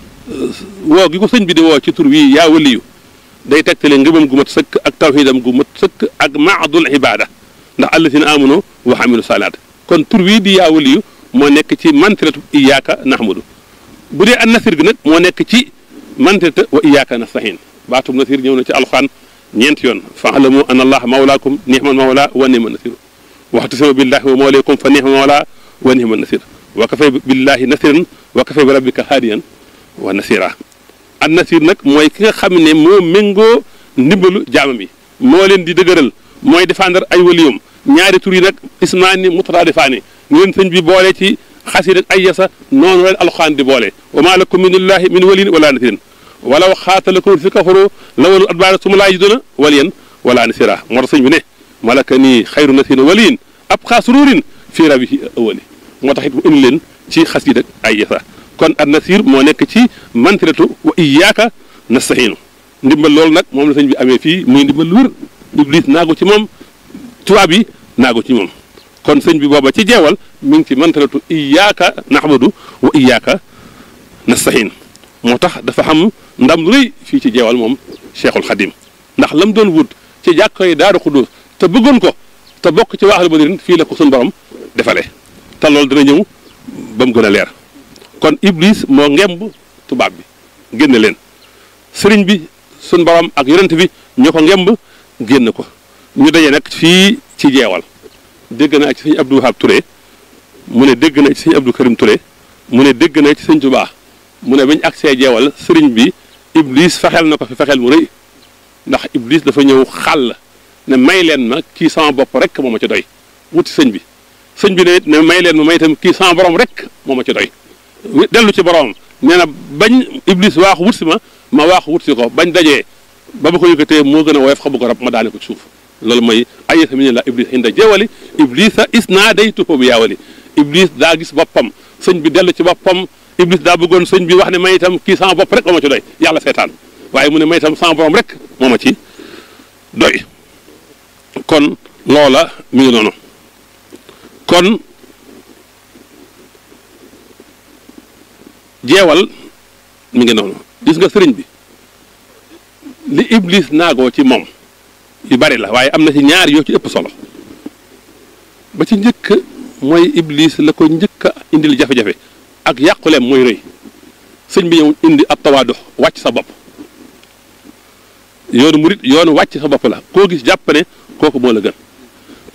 woo gi ko sëñ bi di woo ci tur wii yaa waliyu day tegtale ngëmam gu mat sëkk ak tawxiidam gu mat sëkk ak maadul ibaada ndax allazina amanu wa amilu salaat kon tur wii di yaa waliyu moo nekk ci mantiratu iyaaka nahmadu bu dee an nasir gi nag moo nekk ci mantirata wa iyaaka nastahin baatum nasir ñëw na ci alxuraan ñeenti yoon faalamu an allaha mawlaakum nihmal mawla wa nihma nasir waxtasimu billahi wa mawlaykum fa nihma mawla wa nihma nasir wa kafay billahi nasiran wa kafay bi rabbika haadiyan wa nasira an nasir nag mooy ki nga xam ne moo méngoo ndimbalu jaamam yi moo leen di dëgëral mooy défendre ay waliyum ñaari tur yi nag ismaani mutaraadifaani ñu leen sëñ bi boole ci xasida ak ay yasa noonu leen alxuraan di boole wa maa lakum min illahi min waliyin wala nasirin walaw xaatalakum fi kafaru lawalu adbaara suma laa yiduna waliyan wala nasira moo tax sëñ bi ne malaka nii xayru nasirin waliyin ab xaa sururin fii rabihi awali moo tax it mu indi leen ci xasida ak ay yasa kon an nasir moo nekk ci mantiratu wa iyaaka nastahiinu ndimbal loolu nag moom la sëñ bi amee fii muy ndimbal lu wér iblis naagu ci moom tubaab yi naagu ci moom kon sëñ bi booba ci jeewal mi ngi ci mantaratu iyaaka naxmadu wa iyaaka nastahin moo tax dafa xam ndam lu rëy fii ci jeewal moom cheikhul xadim ndax lam doon wut ci jàkko yi daaru xudus te bëggoon ko te bokk ci waaxal badrin fii la ko suñu borom defalee te loolu dina ñëw ba mu gën a leer kon iblis moo ngemb tubaab bi génne leen sëriñ bi suñu borom ak yonent bi ñoo ko ngemb génn ko ñu daje nag fii ci jeewal dégg naa ci sëñ Abdou Wahab Touré mu ne dégg na ci sëñ Abdou Karim Touré mu ne dégg na ci sëñ Touba mu ne bañ agsee jeewal sëriñ bi iblis fexeel na ko fi fexeel mu rëy ndax iblis dafa ñëw xàll ne may leen ma kii sama bopp rek moo ma ci doy wuti sëñ bi sëñ bi ne ne may leen ma may itam kii sama borom rek moo ma ci doy dellu ci borom nee na bañ iblis waaxu wut si ma ma waaxu wut si ko bañ dajee ba ba ko yëkkatee moo gën a woyof xabu ko rab ma daane ko ci suuf loolu mooy ayesa mi ne la iblis inda jeewali iblisa isnaadaytuhu bi yaawali iblis daa gis boppam sëñ bi dellu ci boppam iblis daa bëggoon sëñ bi wax ne may itam kii sama bopp rek moo ma ci doy yàlla seetaan waaye mu ne may itam sama borom rek moo ma ci doy kon loola mi ngi noonu kon jeewal mi ngi noonu gis nga sëriñ bi li iblis naagoo ci moom yu bari la waaye am na ci ñaar yoo ci ëpp solo ba ci njëkk mooy iblis la ko njëkk a indil jafe-jafe ak yàquleem mooy rëy sëñ bi ñëw indi ab tawaadu wàcc sa bopp yoonu murit yoonu wàcc sa bopp la koo gis jàpp ne kooku moo la gën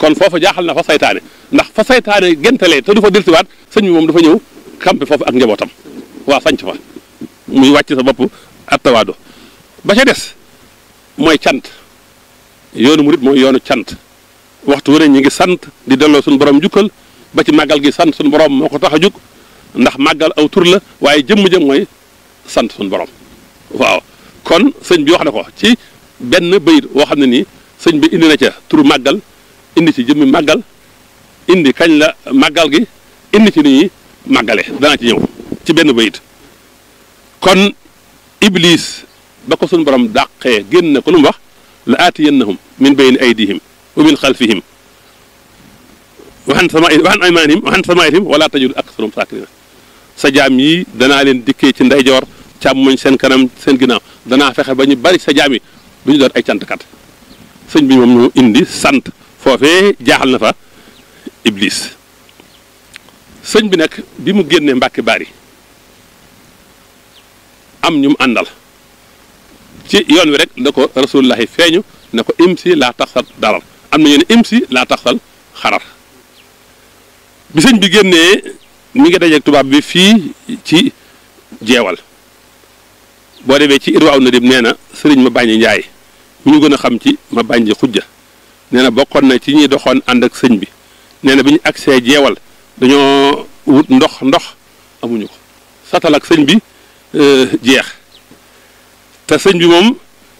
kon foofu jaaxal na fa saytaane ndax fa saytaane gentalee te du fa delsiwaat sëñ bi moom dafa ñëw campé foofu ak njabootam waa sanc fa muy wàcc sa bopp attawaado ba ca des mooy cant yoonu murit mooy yoonu cant waxtu wu ne ñu ngi sant di delloo suñu borom njukkal ba ci màggal gi sant suñu borom moo ko tax a jug ndax màggal aw tur la waaye jëmm-jëm mooy sant suñu borom waaw kon sëñ bi wax na ko ci benn bayit woo xam ne nii sëñ bi indi na ca turu màggal indi ci jëmmi màggal indi kañ la màggal gi indi ci ni ñuy màggale danaa ci ñëw ci benn bayit kon iblis ba ko suñu borom dàqee génn ko lu mu wax la aatiyannahum min bayni aydihim wa min xalfihim waxan sama waxan aymaanihim waxan samaayihim wala tajid aksarahum saakirina sa jaam yi danaa leen dikkee ci ndeyjoor càmmoñ seen kanam seen ginnaaw danaa fexe ba ñu bari sa jaam yi du ñu doon ay cantkat sëñ bi moom ñu indi sant foofee jaaxal na fa iblis sëñ bi nag bi mu génnee mbàkki bari am ñu mu àndal ci yoon wi rek da ko rasulullahi feeñu ne ko imsi laa taxsal darar am na ñu ne imsi laa taxsal xarar bi sëñ bi génnee mi ngi dajeeg tubaab bi fii ci jeewal boo demee ci irwaaw na dim nee na sëriñ ma bàññi njaay mi ñu gën a xam ci ma bàññi xujja nee na bokkoon na ci ñuy doxoon ànd ak sëñ bi nee na bi ñu agsee jeewal dañoo wut ndox ndox amuñu ko satal ak sëñ bi jeex te sëñ bi moom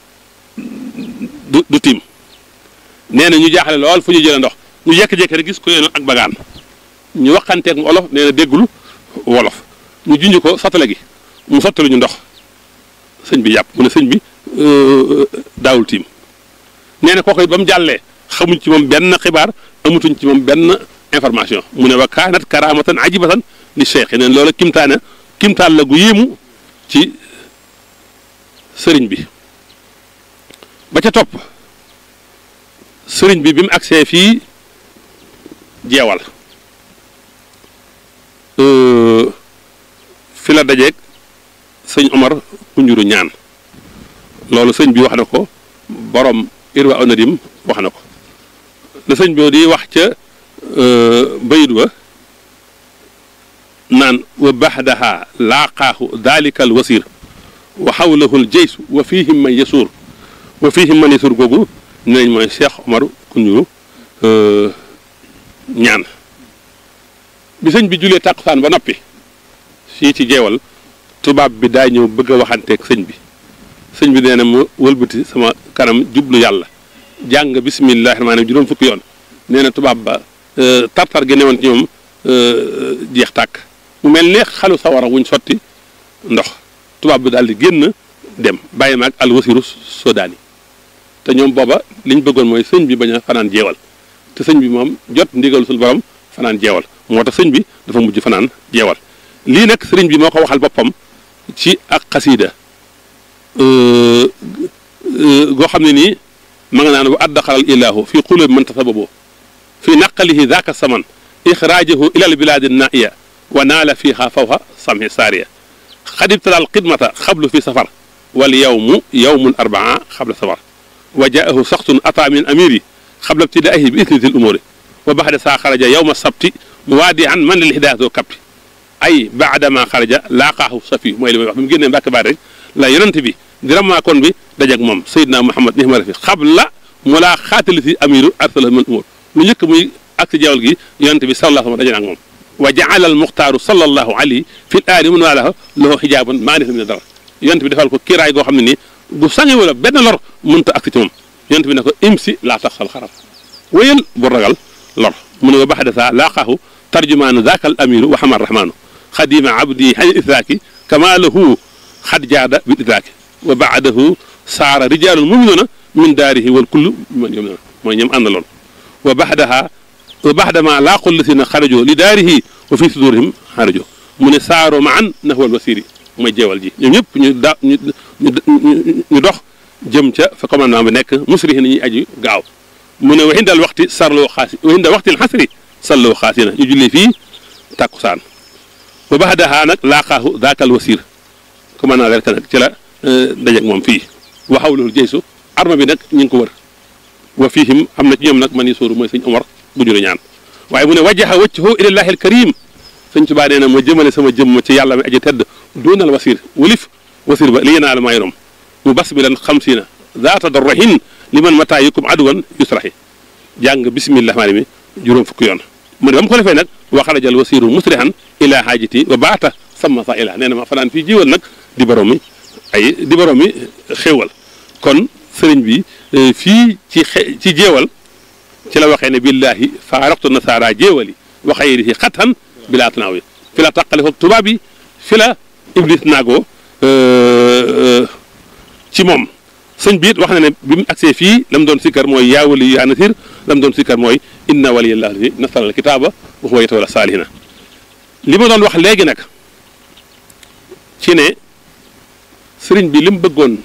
du du tiim nee na ñu jaaxle lool fu ñu jëlee ndox ñu jékki-jékki rek gis ko yéen ak bagaan ñu waxanteeg mu olof nee na déggul wolof ñu junj ko satale gi mu sottalu ñu ndox sëñ bi yàpp mu ne sëñ bi daawul tiim nee na kooku it ba mu jàllee xamuñ ci moom benn xibaar amutuñ ci moom benn information mu ne wa kaanat karamatan ajibatan li cheikh neen loolu kimtaane kimtaan la gu yéemu ci sëriñ bi ba ca topp sëriñ bi bi mu agsee fii jeewal fi la dajeeg sëñ Omar Kunjuru ñaan loolu sëñ bi wax na ko borom irwa onadim wax na ko la sëñ bi di wax ca bayit wa naan wa baxdaha laaqaahu dalika al wasir wa xawlahu al jeys wa fihim man yasuur wa fihim man yasuur googu ne nañ mooy Cheikh Omar Kunjuru ñaan bi sëñ bi julee tàkkusaan ba noppi fii ci jeewal tubaab bi daa ñëw bëgg a waxanteeg sëñ bi sëñ bi nee na mu wëlbati sama kanam jublu yàlla jàng bisimillahi rahmaani rahiim juróom fukki yoon nee na tubaab ba tartar gi newoon ci ñoom jeex tàkk mu mel ne xalu sawara wuñ sotti ndox tubaab bi daal di génn dem bàyyi ma ak alwasiru sodaani te ñoom booba liñ bëggoon mooy sëñ bi bañ a fanaan jeewal te sëñ bi moom jot ndigal sul borom fanaan jeewal moo tax sëñ bi dafa mujj fanaan jeewal lii nag sëriñ bi moo ko waxal boppam ci ak xasiida goo xam ne nii ma nga naan wa addaxalal ilaahu fi qulubi man tasababu fi naqalihi daaka saman ixraajahu ilal bilaadi naiya wa naala fiiha fawha samhi saariya xadibtalal xidmata xablu fi safar wal yawmu yawmul arbaa xabla safar wa jaahu saxtun ata min amiri xabla ibtidaahi bi isniti l umuri wa baxda saa xaraja yawma sabti muwaadi an man lil hidaayatoo kapti ay baadama xaraja laaqaahu safi mooy li may wax bi mu génnee mbàkk baat rek la yonent bi diramaa kon bi dajak moom Seydina Muhammad nihma rafi xabla mu laa xaatali si amiru arsala man umur lu njëkk muy ak si jawal gi yonent bi sallallahu alayhi wa sallam daje na ak moom wa jaala al muxtaaru sallallahu alayhi fi l aali mun waalaha lahu xijaaban maa nisa min dara yonent bi defal ko kiiraay goo xam ne nii bu sange wala benn lor mënta ak ci moom yonent bi ne ko imsi laa taxsal xarar wéyal bu ragal lor mu ne wa baxda saa laaqaahu tarjumaanu daaka al amiru wa xamar rahmaanu xadima abdi xañ idraaki kama lahu xad jaada bil idraaki wa baadahu saara rijaalun muminuuna min daarihi wal kullu man yom mooy ñoom àndaloon wa baxdaha wa baxdama laaqu lasina xarajo li daarihi wa fi sudurihim xarajo mu ne saaro ma an naxwal wasiri mooy jeewal ji ñoom ñëpp ñu da ñu ñu dox jëm ca fa commandement bi nekk musrihi na ñuy aju gaaw mu ne wa indal waxti sarloo xaasi wa indal waxtil xasri salloo xaasina ñu julli fii tàkkusaan wa baxdaha nag laaqaahu daakal wasir commandant rek nag ci la dajeeg moom fii wa xawlahul jeysu arma bi nag ñu ngi ko wër wa fiihim am na ci ñoom nag man yi sóoru mooy sëñ Omar bu ñu la ñaan waaye mu ne wajjaha wajhahu ilallahi alkarim sëñ Tuubaa nee na ma jëmale sama jëmm ci yàlla mi aji tedd doonal wasir walif wasir ba li yenaal may rom mu bas bi lan xam si na zaata darrahin li man mataa yukum aduwan yusrahi jàng bismillah maani mi juróom fukki yoon mu ne ba mu ko defee nag wa xarajal wasiru musrihan ila haajati wa baata sama sa ila nee na ma fanaan fii jiwal nag di borom mi ay di borom mi xéewal kon sëriñ bi fii ci xe ci jéewal ci la waxee ne billahi faaraqtu nasaara jéewali wa xayrihi xatan bilaa tanaawi fi la tàqale foog tubaab yi fi la iblis naagoo ci moom sëñ bi it wax na ne bi mu agsee fii la mu doon sikkar mooy yaa wali yaa nasir la mu doon sikkar mooy inna waliyallah fi nasara al kitaaba wa huwa yatawalla saalihina li ma doon wax léegi nag ci ne sëriñ bi li mu bëggoon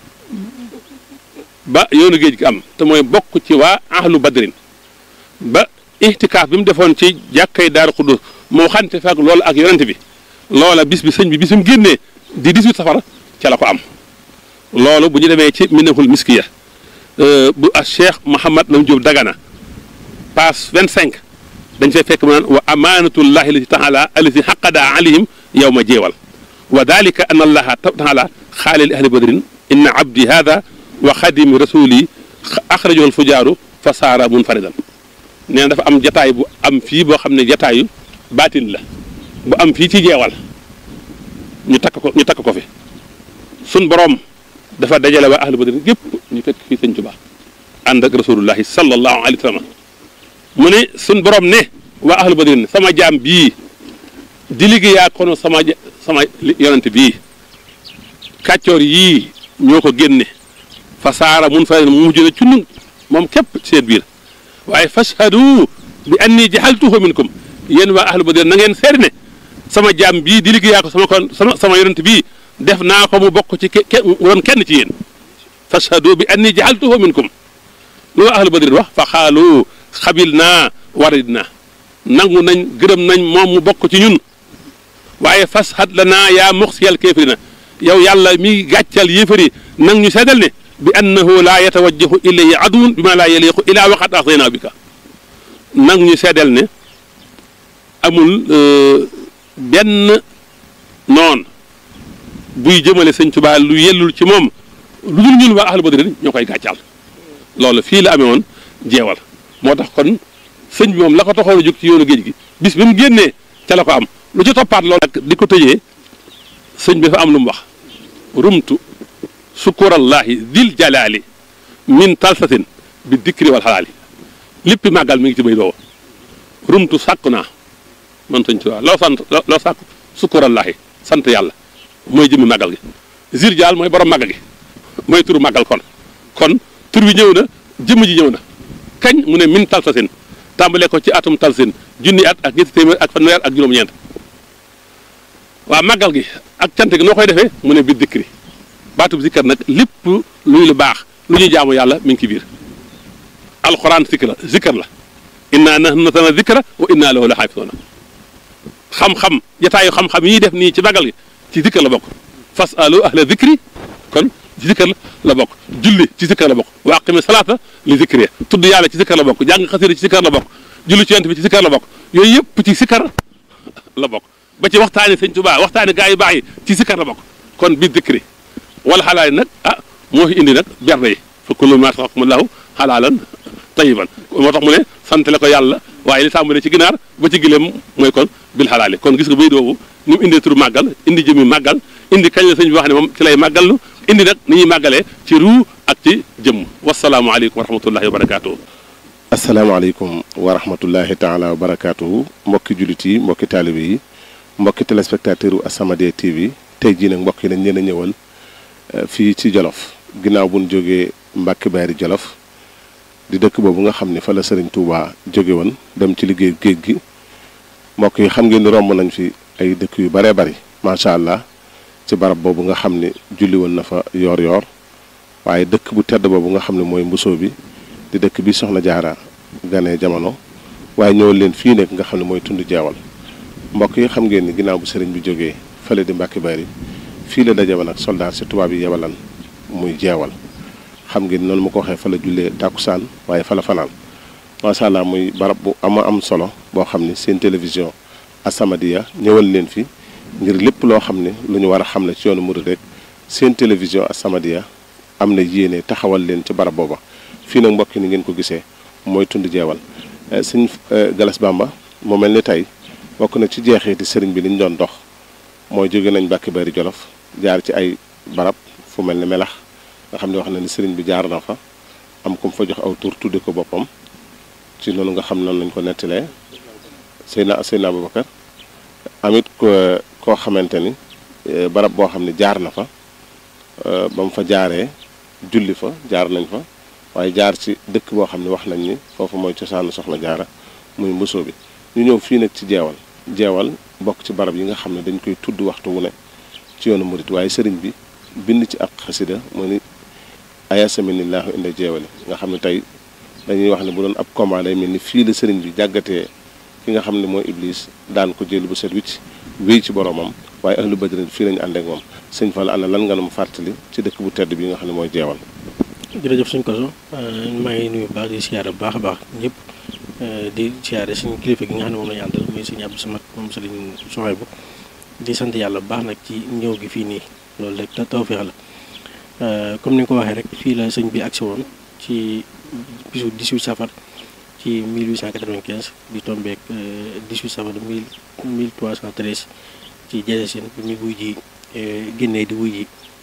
ba yoonu géej gi am te mooy bokk ci waa ahlu badrin ba ihtikaaf bi mu defoon ci jàkkay daaru xudus moo xante faak loolu ak yonente bi loola bis bi sëñ bi bis mu génnee di 18 safara ca la ko am loolu bu ñu demee ci minahul miskiya bu a cheikh Mouhamad Lam Diop Dagana passe 25 dañ fay fekk mu naan wa amanatullahi lati taala alati xaqada alayhim yow ma jeewal wa dalika an allaha taala xaale li ahli badrin inna abdi hada wa xadimi rasuli axrajahu alfujaaru fa saara munfaridan nee na dafa am jataay bu am fii boo xam ne jataayu baatin la bu am fii ci jeewal ñu takk ko ñu takk ko fi sun borom dafa dajale waa ahlu badrin gépp ñu fekk fii sëñ Tuubaa ànd ak rasulullahi sallallahu alayhi wa sallam mu ne sun borom ne waa ahlu badrin sama jaam bii di liggéeyaa kono sama sama yonent bii kàccoor yii ñoo ko génne fa saara mun fa mu mujj na cunnu moom képp seen biir waaye fashhadu bi anni jaxaltuhu minkum yéen waa ahlu badrin na ngeen seeri ne sama jaam bii di liggéeyaa ko sama kon sama sama yonent bii def naa ko mu bokk ci ke woon kenn ci yéen fashhadu bi anni jaxaltuhu minkum lu waa ahlu badrin wax fa xaalu xabil naa warid naa nangu nañ gërëm nañ moom mu bokk ci ñun waaye fashad la naa yaa muxsiyal kéefirina yow yàlla mi gàccal yéefari nang ñu seddal ne bi annahu laa yatawajjahu ilayhi aduwun bi ma laa yaliqu ilaa waqat axdaynaa bika nang ñu seddal ne amul benn noon buy jëmale sëñ Tuubaa lu yellul ci moom lu dul ñun waa ahlu badrin ñoo koy gàccal loolu fii la amee woon jeewal moo tax kon sëñ bi moom la ko taxoon a jóg ci yoonu géej gi bis bi mu génnee ca la ko am lu ci toppaat loolu nag di ko tëjee sëñ bi dafa am lu mu wax rumtu sukurallahi dil jalaali min talsatin bi dikri wal xalaali léppi màggal mi ngi ci bay doowa rumtu sàkku naa man sëñ Tuubaa loo sant loo sàkku sukurallahi sant yàlla mooy jëmmi màggal gi zir jaal mooy borom màggal gi mooy turu màggal kon kon tur bi ñëw na jëmm ji ñëw na kañ mu ne min talsasin tàmbalee ko ci atum talsin junni at ak ñetti téeméer ak fanweer ak juróom-ñeent waa màggal gi ak cant gi noo koy defee mu ne bi dikri baatub zikkar nag lépp luy lu baax lu ñuy jaamu yàlla mi ngi ci biir alxuraan zikr la zikkar la inna nahnu nazzalna zikra wa inna lahu la xaafizuuna xam-xam jataayu xam-xam yi def nii ci màggal gi ci zikkar la bokk fasalu ahla zikri kon ci zikkar la bokk julli ci zikkar la bokk wa aqimi salaata li zikri tudd yàlla ci zikkar la bokk jàng xasida ci zikkar la bokk julli ci yonent bi ci zikkar la bokk yooyu yëpp ci zikkar la bokk ba ci waxtaani sëñ Tuubaa waxtaani gaa yu baax yi ci zikkar la bokk kon bi zikri wala xalaali nag ah moo fi indi nag berne yi fa kullu maa razaqakumullahu halaalan tayyiban moo tax mu ne sant la ko yàlla waaye li tàmbalee ci ginaar ba ci gileem mooy kon bil xalaali kon gis nga bay doobu ni mu indee turu màggal indi jëmi màggal indi kañ la sëñ bi wax ne moom ci lay màggallu indi nag ni ñuy màggalee ci ruu ak ci jëmm wasalaamualeykum wa rahmatullahi wa barakaatu. asalaamaaleykum wa rahmatullahi taala wa barakaatu mbokki jullit yi mbokki taalibe yi mbokki téléspectateur u As-Samadiyya TV tey jii nag mbokk yi dañ leen a ñëwal fii ci Jolof ginnaaw bu ñu jógee Mbàkke Baari Jolof di dëkk boobu nga xam ne fa la Sëriñ Tuubaa jóge woon dem ci liggéey géej gi mbokk yi xam ngeen ni romb nañ fi ay dëkk yu baree bari macha allah ci barab boobu nga xam ne julli woon na fa yoor-yoor waaye dëkk bu tedd boobu nga xam ne mooy mbusoo bi di dëkk bi soxna jaara gane jamono waaye ñëwal leen fii nekk nga xam ne mooy tund jeewal mbokk yi xam ngeen ni ginnaaw bu sëriñ bi jógee fële di Mbàkke Bari fii la daje woon ak soldaar si tubaab yi yebalan muy jeewal xam ngeen noonu ma ko waxee fa la jullee tàkkusaan waaye fa la fanaan macha allah muy barab bu ama am solo boo xam ne seen télévision As-Samadiyya ñëwal leen fi ngir lépp loo xam ne lu ñu war a xam ne ci yoonu murid rek seen télévision As-Samadiyya am na yéene taxawal leen ci barab booba fii nag mbokk ni ngeen ko gisee mooy tund jeewal sëñ Galas Bamba mu mel ni tey bokk na ci jeexeeti sëriñ bi li ñu doon dox mooy jóge nañ Mbàkke Bari Jolof jaar ci ay barab fu mel ni melax nga xam ne wax na ni sëriñ bi jaar na fa am ku mu fa jox aw tur tudde ko boppam ci noonu nga xam noonu lañ ko nettalee Seyna Seyna Abubakar amit ko koo xamante ni barab boo xam ne jaar na fa ba mu fa jaaree julli fa jaar nañ fa waaye jaar ci dëkk boo xam ne wax nañ ni foofu mooy cosaanu soxna jaara muy mbusoo bi ñu ñëw fii nag ci jeewal jeewal bokk ci barab yi nga xam ne dañ koy tudd waxtu wu ne ci yoonu murit waaye sëriñ bi bind ci ak xasida mu ni ayasaminillahu inda jeewali nga xam ne tey dañuy wax ne bu doon ab combat day mel ni fii la sëriñ bi jàggatee ki nga xam ne mooy iblis daan ko jël bu set wicc wéy ci boromam waaye ahlu badrin fii lañu ànd ak moom sëñ Fall ana lan nga nu mu fàttali ci dëkk bu tedd bi nga xam ne mooy jeewal jërëjëf suñ koso maa ngi nuyu baax di siyaare bu baax a baax ñëpp di siyaare suñu kilifa gi nga xam ne moom lañu àndal muy sëñ Abdou Samad moom sëriñ Soxaybu di sant yàlla bu baax nag ci ñëw gi fii nii loolu rek tawfeex la comme ni nga ko waxee rek fii la sëñ bi agsi woon ci bisu 18 safar ci 1895 di tombeek 18 safar 1313 ci jeesin bi muy wuy ji génnee di wuy ji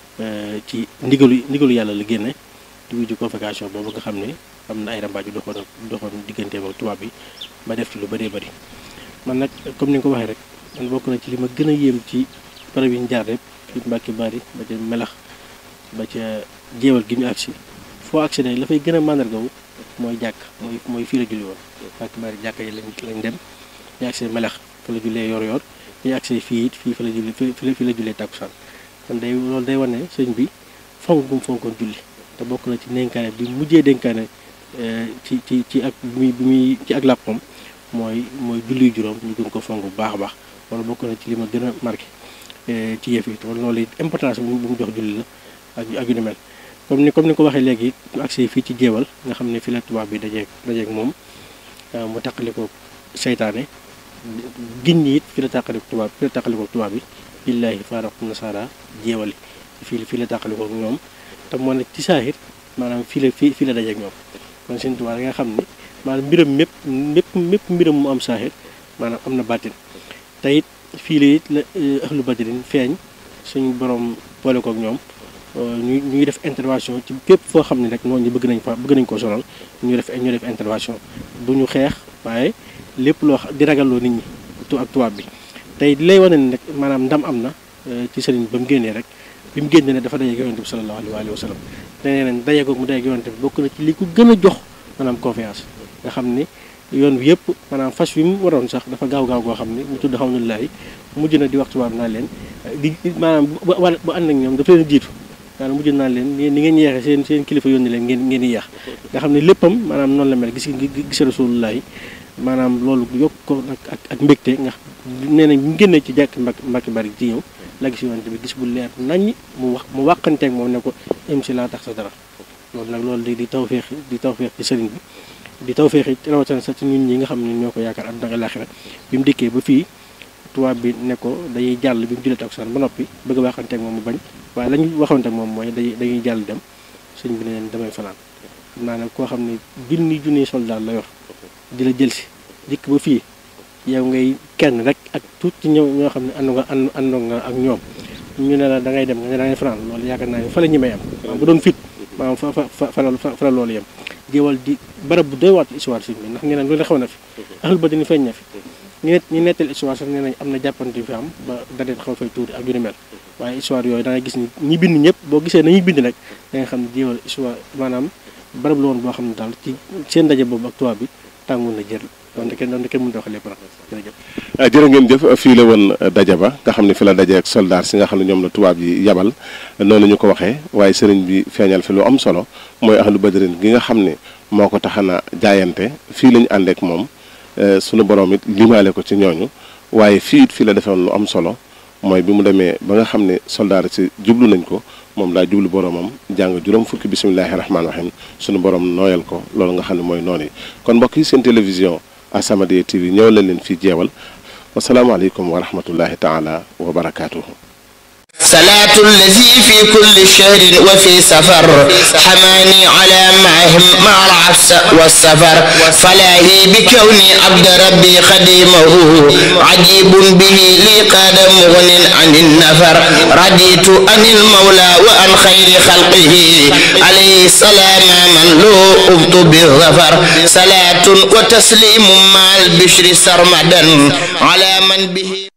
ci ndigalu ndigalu yàlla la génne di wuy ji convocation boobu nga xam ne am na ay rambaaju doxoon doxoon digganteem ak tubaab bi ba def ci lu bëree bëri man nag comme ni nga ko waxee rek man bokk na ci li ma gën a yéem ci barab yi ñu jaar rek fi Mbàkke Bari ba ca melax ba ca jeewal gi ñu agsi foo agsi ne la fay gën a màndargawu mooy jàkk mooy mooy fii la julli woon Mbàkke Bari jàkk yi lañ lañ dem ñu agsi melax fa la jullee yor yor ñu agsi fii it fii fa la julli fi la jullee tàkkusaan kon day loolu day wane sëñ bi fonk gum fonkoon julli te bokk na ci dénkaane bi mujjee dénkaane ci ci ci ak bi muy bi muy ci ak làppam mooy mooy julli juróom ñu gën ko fonk bu baax a baax loolu bokk na ci li ma gën a marqué ci yëf yi te loolu it importance bu mu jox julli la ak ak yu ni mel comme ni comme ni ko waxee léegi ñu agsi fii ci jéewal nga xam ne fi la tubaab bi dajeeg dajeeg moom mu taqaliko seytaane giñ ñi it fi la tàqaliko tubaab fi la tàqaliko tubaab bi billaahi faaraqu nasara jéewali fii fii la tàqaliko ñoom te moo ne ci saahir maanaam fii la fii fii la dajeeg ñoom kon seen tubaab nga xam ne maanaam mbiram mépp mépp mépp mbiram mu am saahir maanaam am na bàttin te it fii la it la ahlu badrin feeñ suñu borom boole kook ñoom ñu ñuy def intervention ci képp foo xam ne rek noonu ñu bëgg nañ fa bëgg nañ koo sonal ñu def ñu def intervention du ñu xeex waaye lépp loo di ragalloo nit ñi tu ak tubaab bi tey di lay wane ne rek maanaam ndam am na ci sëriñ ba mu génnee rek bi mu génnee ne dafa dajeeg yonente bi sallallahu alayhi wa sallam te nee nañ dajeegoog mu dajeeg yonente bi bokk na ci li ko gën a jox maanaam confiance nga xam ni yoon bi yëpp maanaam fas wi mu waroon sax dafa gaaw gaaw goo xam ne mu tudd alhamdulilah mujj na di wax tubaab naa leen di maanaam bu bu ànd ak ñoom dafa leen jiitu maanaam mujj naa leen ni ngeen yeexee seen seen kilifa yónni leen ngeen ngeen di yeex nga xam ne léppam maanaam noonu la mel gis gis rasulullah yi maanaam loolu yokk ko nag ak ak mbégte nga nee nañ ñu génnee ci jàkk mbak mbakki bari ci ñëw la gis yonante bi gis bu leer naññ mu wax mu wàqanteeg moom ne ko im si laa tax sa dara loolu nag loolu di di tawféex di tawféex ci sëriñ bi di tawféex it rawatina sax ci ñun ñi nga xam ne ñoo ko yaakaar àdduna ak àllaaxira bi mu dikkee ba fii tubaab bi ne ko dañuy jàll bi mu jullee takkusaan ba noppi bëgg a waxanteeg moom mu bañ waaye la ñu waxanteeg moom mooy day dañuy jàll dem sëñ bi ne leen damay fanaan xam naa ne koo xam ne junni junni soldat la yor di la jël si dikk ba fii yow ngay kenn rek ak tuut ci ñëw ñoo xam ne ànd nga ànd àndoo nga ak ñoom ñu ne la da ngay dem nga ne da ngay fanaan loolu yaakaar naa ne fa la ñi may am maanaam bu doon fit maanaam fa fa fa fa la loolu yem jéewal di barab bu doy waat histoire sëñ bi ndax nee nañ loolu xew na fi axal ba dina feeñ na fi ñu net ñu nettal histoire sax nee nañ am na jàppante fi am ba dadet xaw fay tuuti ak yu ni mel waaye histoire yooyu da ngay gis ni ñi bind ñëpp boo gisee nañuy bind nag da nga xam ne jéewal histoire maanaam barab la woon boo xam ne daal ci seen ndaje boobu ak tubaab bi tàngoon na jër donte kenn donte kenn mënut a wax lépp nag jërëjëf jërë ngeen jëf fii la woon daja ba nga xam ne fi la daje ak soldaar si nga xam ne ñoom la tubaab yi yabal noonu ñu ko waxee waaye sëriñ bi feeñal fi lu am solo mooy ahlu badrin gi nga xam ne moo ko taxana jaayante fii la ñu àndeek moom sunu borom it limaale ko ci ñooñu waaye fii it fii la defoon lu am solo mooy bi mu demee ba nga xam ne soldaar si jublu nañ ko moom daa jublu boromam jàng juróom fukki bisimilahi rahmaani rahim sunu borom nooyal ko loolu nga xam ne mooy noonu yi kon mbokk yi seen télévision As-Samadiyya TV ñëw leen leen fii jeewal wasalaamaaleykum wa rahmatullahi taala wa barakaatuhu. صلاة الذي في كل شهر وفي سفر حماني على معهم مع العفس والسفر فلاهي بكوني عبد ربي خديمه عجيب به لي قاد مغن عن النفر رضيت عن المولى وعن خير خلقه عليه السلام من لو أبط بالظفر صلاة وتسليم مع البشر سرمدا على من به